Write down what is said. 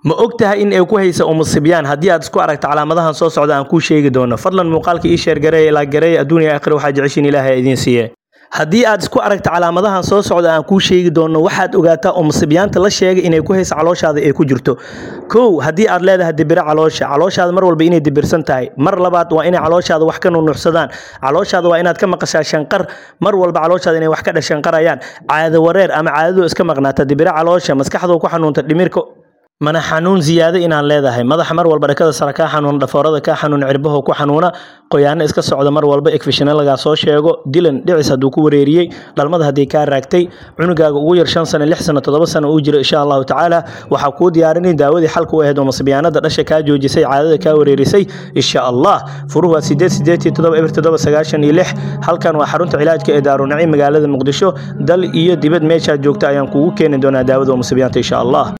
ma og tahay in ay ku haysa umusibyaan haddii aad isku aragto calaamadahan soo socda aan kuu sheegi doono fadlan muuqaalka ii sheergareeya ilaa gareeya adduuniya aakhira waxaa jeceshiin ilaahay idiin siiye haddii aad isku aragto calaamadahan soo socda aan kuu sheegi doono waxaad ogaataa umusibyaanta la sheegay inay ku haysa calooshaada ay ku jirto kow haddii aad leedahay dibiro caloosha calooshaada mar walba inay dibirsan tahay mar labaad waa inay calooshaada wax ka nunuxsadaan calooshaada waa inaad ka maqashaa shanqar mar walba calooshaada inay wax ka dhashanqarayaan caado wareer ama caadadoo iska maqnaata dibiro caloosha maskaxdoo ku xanuunta dhimirka mana xanuun ziyaado inaan leedahay madaxa mar walba dhakada sare kaa xanuuna dhafoorada kaa xanuuna cirbaho ku xanuuna qoyaano iska socda mar walba ekfishina lagaa soo sheego dilan dhicis hadduu ku wareeriyey dhalmada haddii kaa raagtay cunugaaga ugu yar shan sano lix sano toddoba sano uu jiro insha allahu tacaala waxaa kuu diyaarinay daawadii xalka u ahayd oo masbiyaanada dhasha kaa joojisay caadada kaa wareerisay insha allah furuhu waa sideed sideed iyo toddoba eber toddoba sagaashan iyo lix halkan waa xarunta cilaajka ee daarunaciim magaalada muqdisho dal iyo dibad meeshaad joogta ayaan kugu keeni doonaa daawada oo masbiyaanta insha allah